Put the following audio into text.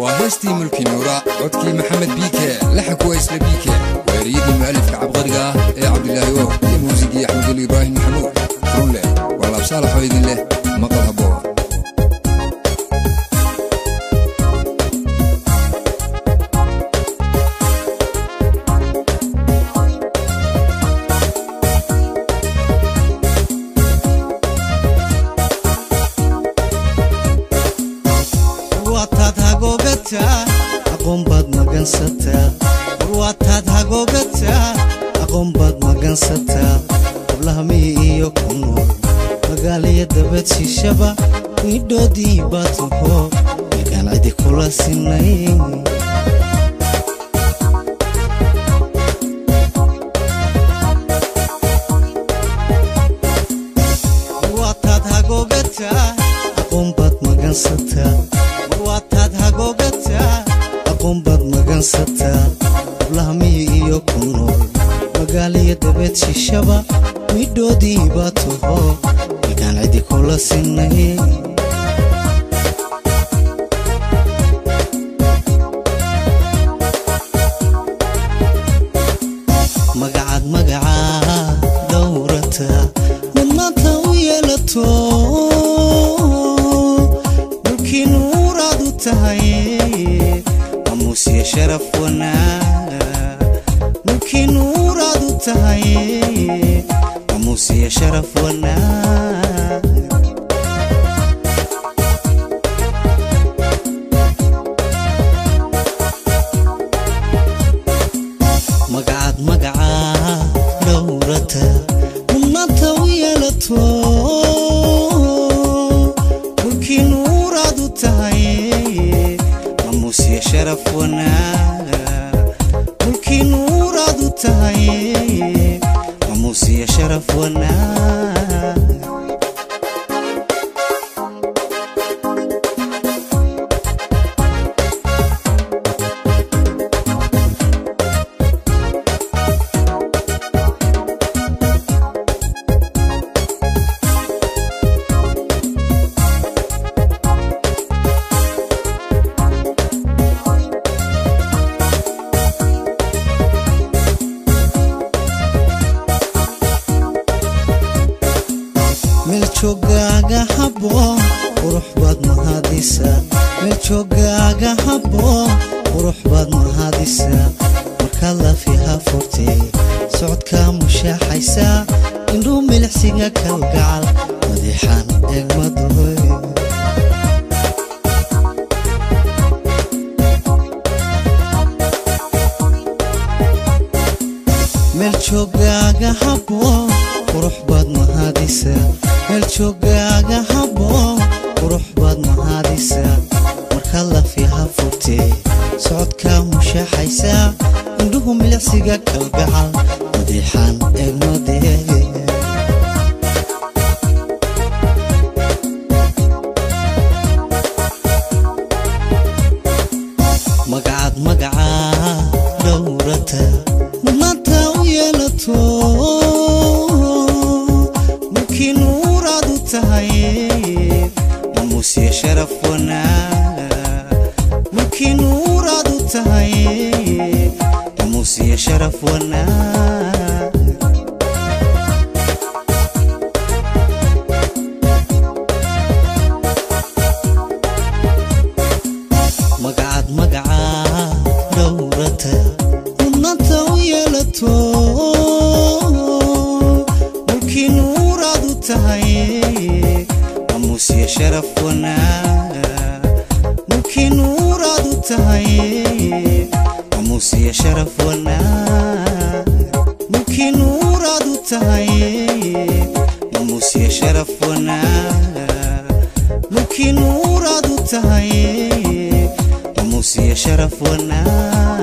waa heestii mulki nuura codkii maxamed biike laxanku waa isla biike weeriyadii mu'alifka cabqariga ah ee cabdilaahi oo iyo muusigii axmedul ibraahim maxamuud runleh waa laabsaalaxoo idin leh maqal habboon warwaataad hagoogataa aqoon baad magansataa warwaataad hagoogataa aqoon baad magansataa hablaha miyi iyo ku nool magaaliya dabad shishaba midhoodii baa taho milkaan cidi kula sinay warwaataad hagoogataa aqoon baad magansataa warwaataad hagoogataa aqoon baad magansataa hablaha miyi iyo ku nool magaaliya dabeed shishaba midhoodii baa taho milkaan cidi kula sinay magacaad magacaa dhowrata mudnaanta u yeelato dhulkii nuuraad u tahay amuusya sharaf wanaag dhulkii nuuraad u tahay amuusya sharaf wanaag magacaad magacaa dhowrata mudnaanta u yeelato dhulkii nuuraad u tahay amuusya sharaf wanaag dhulkii nuuraad u tahay amuusya sharaf wanaag meel joogaaga habboon qurux baad mahadisaa meel joogaaga habboon qurux baad mahadisaa markaad lafiha furtay socodkaa mushaaxaysaa indhuu milicsiga kalgacal madiixaan eegmadoy meel joogaaga habboon qurux baad mahadisaa meel joogaaga habboon qurux baad mahadisaa markaad lafiha furtay socodkaa mushaaxaysaa indhuhu milicsiga kalgacal madiixaan eegmadee magacaad magacaa dhowrata mudnaanta u yeelato mulkii nuuraad u tahay amuusya sharaf wanaag mulkii nuuraad u tahay amuusya sharaf wanaag magacaad magacaa dhowrata mudnaanta u yeelato mulkii nuuraad u tahay amuusya sharaf wanaag mulkii nuuraad u tahay amuusya sharaf wanaag mulkii nuuraad u tahay amuusya sharaf wanaag mulkii nuuraad u tahay amuusya sharaf wanaag